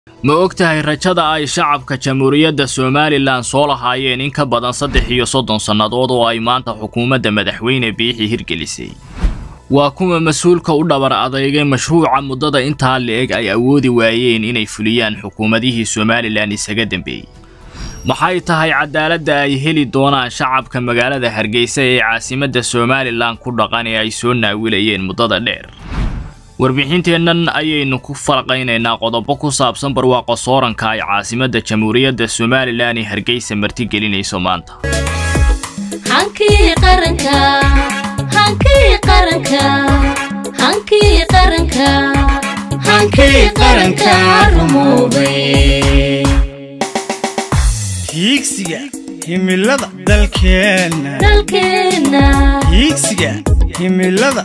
ma og tahay rajada ay shacabka jamhuuriyadda somalilan soo lahaayeen in ka badan saddex iyo soddon sannadood oo ay maanta xukuumadda madaxweyne biixi hirgelisay waa kuwa mas-uulka u dhabar adeygay mashruuca muddada intaa la-eg ay awoodi waayeen inay fuliyaan xukuumadihii somalilan isaga dambeeyey maxay tahay cadaaladda ay heli doonaan shacabka magaalada hargeysa ee caasimadda somalilan ku dhaqan ee ay soo naawilayeen muddada dheer warbixinteennan ayaynu ku falaqaynaynaa qodobo ku saabsan barwaaqo sooranka ay caasimadda jamhuuriyadda somalilan ee hargeysa martigelinayso maanta hiigsiga himilada dalkeenna hiigsiga himilada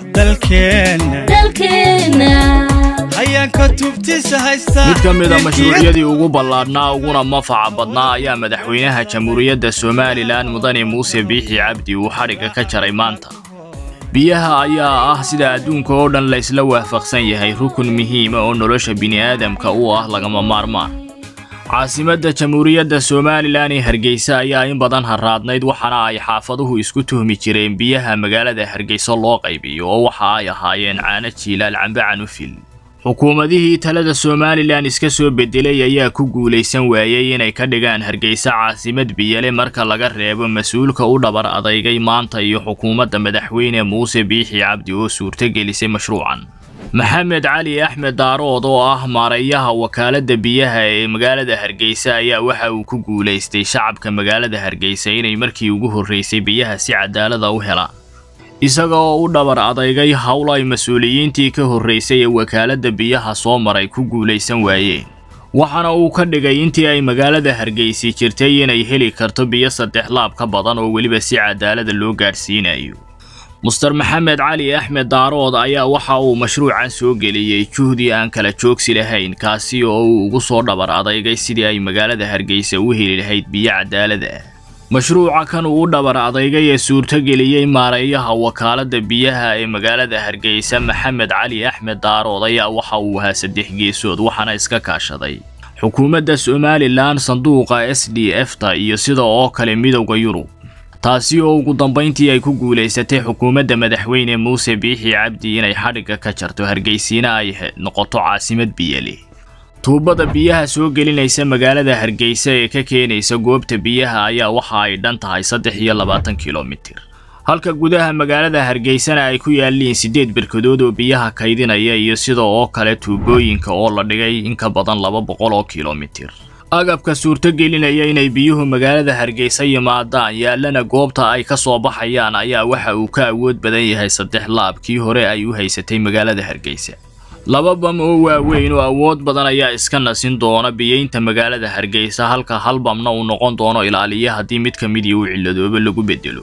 dalkeenna hayaanka tubtiisa haysta mid ka mida mashruucyadii ugu ballaadhnaa uguna mafaca badnaa ayaa madaxweynaha jamhuuriyadda somalilan mudane muuse biixi cabdi uu xadhigga ka jaray maanta biyaha ayaa ah sida adduunka oo dhan laysla waafaqsan yahay rukun muhiima oo nolosha bini'aadamka u ah lagama maarmaan caasimadda jamhuuriyadda somalilan ee hargeysa ayaa in badan harraadnayd waxaana ay xaafaduhu isku tuhmi jireen biyaha magaalada hargeysa loo qaybiyo oo waxa ay ahaayeen caano jiilaal cambe canufil xukuumadihii talada somalilan iska soo bedelay ayaa ku guulaysan waayey inay ka dhigaan hargeysa caasimad biyale marka laga reebo mas-uulka u dhabar adeygay maanta iyo xukuumadda madaxweyne muuse biixi cabdi oo suurtogelisay mashruucan maxamed cali axmed daarood oo ah maareeyaha wakaaladda biyaha ee magaalada hargeysa ayaa waxa uu ku guulaystay shacabka magaalada hargeysa inay markii ugu horreysay biyaha si cadaalada u helaan isaga oo u dhabar adeygay howl ay mas-uuliyiintii ka horreysay ee wakaaladda biyaha soo maray ku guulaysan waayeen waxaana uu ka dhigay intii ay magaalada hargeysi jirtay inay heli karto biyo saddex laab ka badan oo weliba si cadaalada loo gaadhsiinayo muster maxamed cali axmed daarood ayaa waxa uu mashruucan soo geliyey juhdi aan kala joogsi lahayn kaasi oo uu ugu soo dhabar adeygay sidii ay magaalada hargeysa u heli lahayd biyo cadaalada ah mashruuca kan uu u dhabar adeygay ee suurtogeliyey maareeyaha wakaaladda biyaha ee magaalada hargeysa maxamed cali axmed daarood ayaa waxa uu ahaa saddex geesood waxaana iska kaashaday xukuumadda somalilan sanduuqa s d f ta iyo sida oo kale midowda yurub taasi oo ugu dambayntii ay ku guulaysatay xukuumadda madaxweyne muuse biixi cabdi inay xadhigga ka jarto hargeysiina ay noqoto caasimad biyale tuubada biyaha soo gelinaysa magaalada hargeysa ee ka keenaysa goobta biyaha ayaa waxa ay dhan tahay saddex iyo labaatan kilomitir halka gudaha magaalada hargeysana ay ku yaalliin siddeed berkadood oo biyaha kaydinaya iyo sida oo kale tuubooyinka oo la dhigay in ka badan laba boqol oo kilomitir agabka suurtogelinaya inay biyuhu magaalada hargeysa yimaadaan yaallana goobta ay ka soo baxayaan ayaa waxa uu ka awood badan yahay saddex laab kii hore ay u haysatay magaalada hargeysa laba bam oo waaweyn oo awood badan ayaa iska nasin doona biyeynta magaalada hargeysa halka hal bamna uu noqon doono ilaaliya haddii mid ka midii uu cilladooba lagu bedelo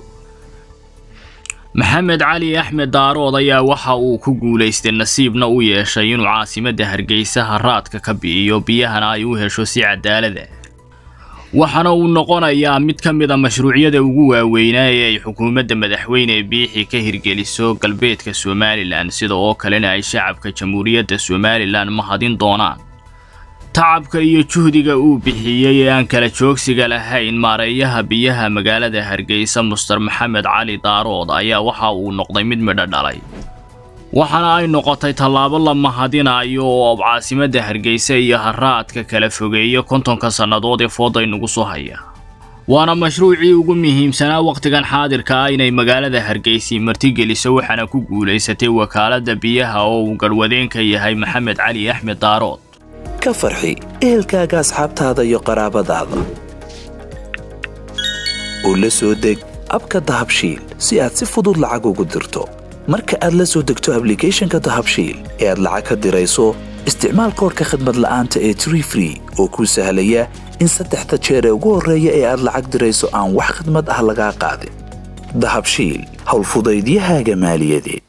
maxamed cali axmed daarood ayaa waxa uu ku guulaystay nasiibna u yeeshay inuu caasimadda hargeysa haraadka ka bi'iyo biyahana ay u hesho si cadaalada waxaana uu noqonayaa mid ka mida mashruucyada ugu waaweynaa ee ay xukuumadda madaxweyne biixi ka hirgeliso galbeedka somalilan sida oo kalena ay shacabka jamhuuriyadda somalilan mahadin doonaan tacabka iyo juhdiga uu bixiyey ee aan kala joogsiga lahayn maareeyaha biyaha magaalada hargeysa muster maxamed cali daarood ayaa waxa uu noqday mid midho dhalay waxaana ay noqotay tallaabo la mahadinayo oo caasimadda hargeysa iyo haraadka kala fogeeya kontonka sannadood ee foodaynugu soo haya waana mashruucii ugu muhiimsanaa wakhtigan xaadirka ah inay magaalada hargeysi martigeliso waxaana ku guulaysatay wakaaladda biyaha oo uu garhwadeen ka yahay maxamed cali axmed daarood ka farxi ehelkaaga asxaabtaada iyo qaraabadaada oo la soo deg abka dahabshiil si aad si fudud lacag ugu dirto marka aad la soo degto ablicathonka dahabshiil ee aad lacag ka dirayso isticmaal koorka khadmad la'aanta ee tree free oo kuu sahlaya in saddexda jeer ee ugu horreeya ee aad lacag dirayso aan wax khadmad ah lagaa qaadin dahabshiil howlfudaydiyahaaga maaliyadeed